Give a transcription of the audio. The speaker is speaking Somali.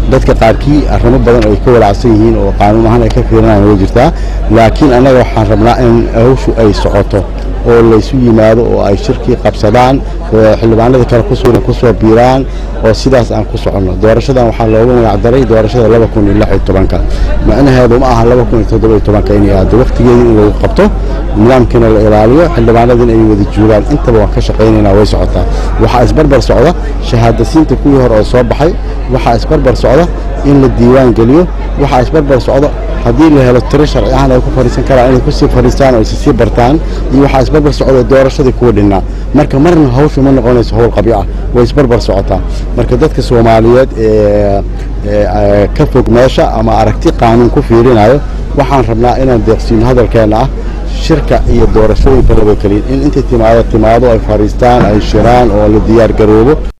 dadka qaarkii arrimo badan oo ay ka walaacsan yihiin oo qaanuun ahaan ay ka fiirinayaan way jirtaa laakiin annaga waxaan rabnaa in hawshu ay socoto oo laysu yimaado oo ay shirkii qabsadaan xildhibaanada kale kusugan kusoo biiraan oo sidaas aan ku soconno doorashadan waxaa loogu magacdaray doorashada laba kun iyo lix iyo tobanka macnaheedu ma aha laba kun iyo toddoba iyo tobanka inay aado waqtigeedii in lagu qabto nidaamkiina la ilaaliyo xildhibaanadina ay wada joogaan intaba waan ka shaqaynaynaa way socotaa waxaa isbarbar socda shahaadasiinta kuwii hore oo soo baxay waxaa isbarbar socda in la diiwaan geliyo waxaa isbarbar socda haddii la helo tiro sharci ahaan ay ku fadhiisan karaan inay kusii fadhiistaan oo isisii bartaan iyo waxaa isbarbar socda doorashadii kuwa dhinnaa marka marna hawshu ma noqonayso howl qabyo ah way isbarbar socotaa marka dadka soomaaliyeed ee ka fog meesha ama aragti qaanuun ku fiirinayo waxaan rabnaa inaan deeqsiino hadalkeenna ah shirka iyo doorashooyinka laba keliyin in intay timaado timaado ay fadhiistaan ay shiraan oo la diyaar garoobo